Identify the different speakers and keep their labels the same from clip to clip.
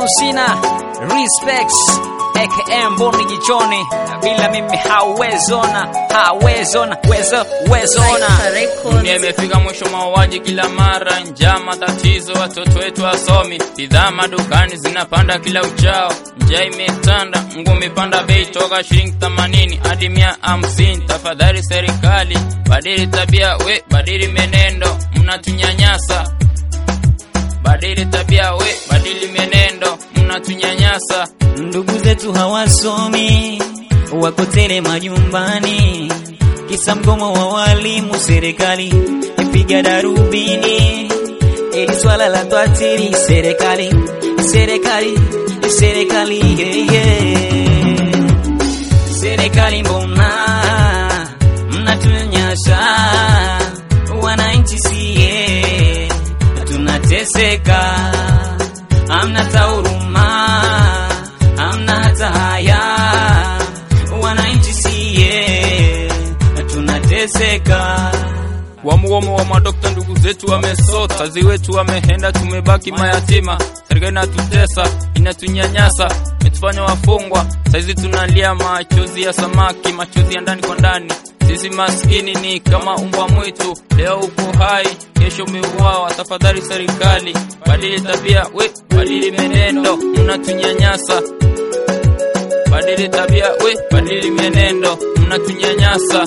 Speaker 1: sina respects aka mboni jichoni, bila mimi hauwezona, hauwezona, wezo wezona.
Speaker 2: Dunia imefika mwisho, mauaji kila mara, njaa, matatizo, watoto wetu wasomi, bidhaa madukani zinapanda kila uchao, njaa imetanda, nguo imepanda bei toka shilingi 80 hadi mia hamsini. Tafadhali serikali, badili tabia, we badili menendo, mnatunyanyasa. Badili tabia, we badili menendo, mnatunyanyasa.
Speaker 3: Ndugu zetu hawasomi, wako tele majumbani, kisa mgomo wa walimu. Serikali ipiga darubini, ili swala la twatiri. Serikali, serikali, serikali, yeah, yeah. Serikali, mbona mnatunyanyasa wananchi? Sie tunateseka, hamna huruma hamna hata haya, wananchi sie tunateseka.
Speaker 2: Wamuomo wa madokta, ndugu zetu wamesota, wazazi wetu wamehenda, tumebaki mayatima. Serikali inatutesa, inatunyanyasa, imetufanya wafungwa. Saizi tunalia machozi ya samaki, machozi ya ndani kwa ndani. Sisi maskini ni kama umbwa mwitu, leo uko hai, kesho umeuawa. Tafadhali serikali, badili tabia, we badili menendo, mnatunyanyasa. Badili tabia, we badili menendo, mnatunyanyasa.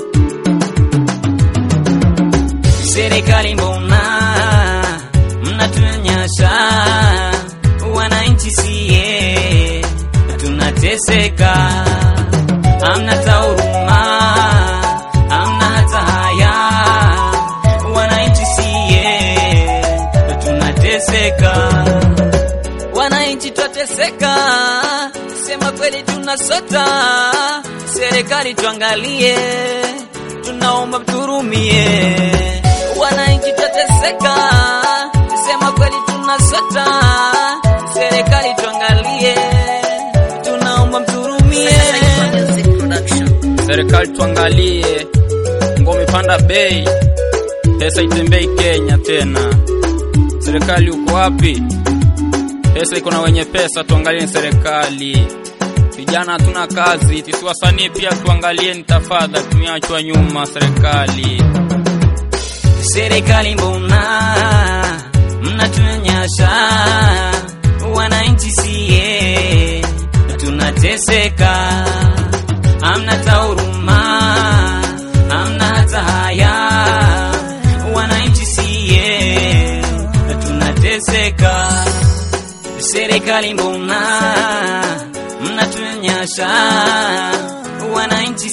Speaker 3: Serikali, mbona mnatunyanyasa wananchi? Sie tunateseka, hamna huruma, hamna hata haya, wananchi sie tunateseka, wananchi twateseka, sema kweli tunasota. Serikali tuangalie, tunaomba mturumie wananchi twateseka, sema kweli tunasota. Serikali tuangalie, tunaomba mturumie.
Speaker 2: Serikali tuangalie, ngome panda bei, pesa itembei Kenya tena. Serikali uko wapi? Pesa iko na wenye pesa, tuangalie serikali. Vijana hatuna kazi, sisi wasanii pia tuangalieni tafadhali, tumeachwa nyuma serikali.
Speaker 3: Serikali, mbona mnatunyanyasa wananchi? Sie tunateseka, hamna huruma, hamna hata haya, wananchi sie tunateseka. Serikali, mbona mnatunyanyasa wananchi?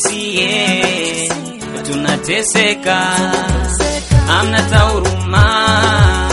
Speaker 3: Sie tunateseka hamna huruma